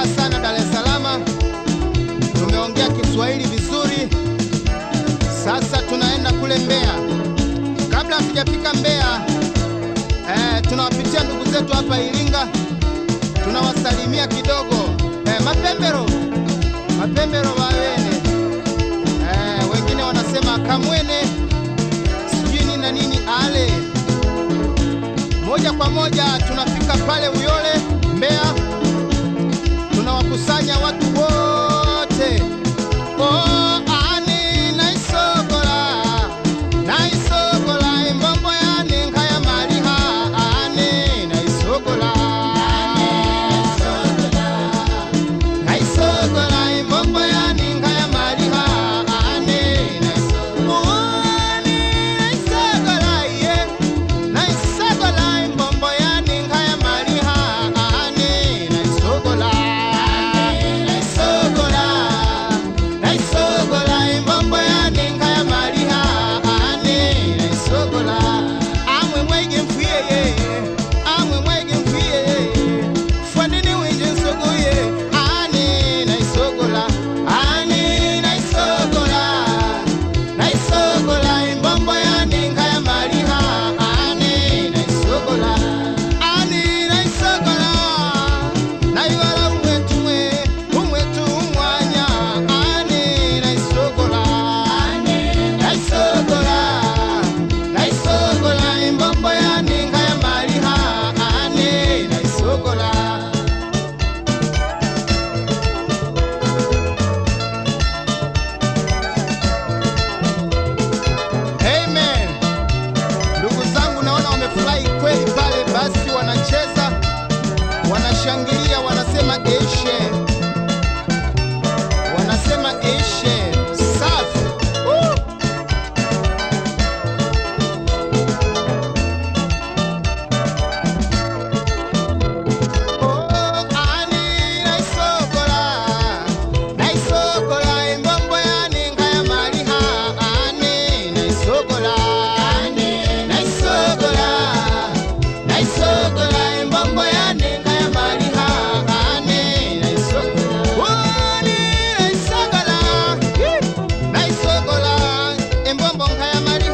Tumekaa sana Dar es Salaam, tumeongea Kiswahili vizuri. Sasa tunaenda kule Mbeya. Kabla hatujafika Mbeya, eh, tunawapitia ndugu zetu hapa Iringa, tunawasalimia kidogo. Eh, mapembero mapembero wawene, eh, wengine wanasema kamwene, sijui nini na nini ale. Moja kwa moja tunafika pale Uyole Mbeya, tunawakusanya watu wote oh, ani naisogola naisogola imbombo yani nkaya maliha ani naisogola naisogola imbombo yani nkaya maliha ani naisogola naisogola ye naisogola imbombo yani nkaya maliha ani naisogola naisogola naisogola imbombo yani nkaya maliha ani naisogola amwe mwege mfuyeye amwe mwege mfuyeye fwanini winje nsogoye ani naisogola ani naisogola naisogola imbombo yani nkaya maliha ani naisogola ani naisogola naiwala umwetumwe umwetu umwanya ani naisogola naisogola naisogola imbombo yani nkaya maliha ani naisogola Amen. Ndugu zangu naona wamefurahi kweli pale, basi wanacheza, wanashangilia, wanasema eshe, wanasema eshe, safi. Woo! Oh, ani naisogola, naisogola imbombo yani nkaya maliha, ani naisogola, naisogola, naisogola imbombo yani nkaya maliha, ani naisogola, ani naisogola, Hi! naisogola imbombo nkaya maliha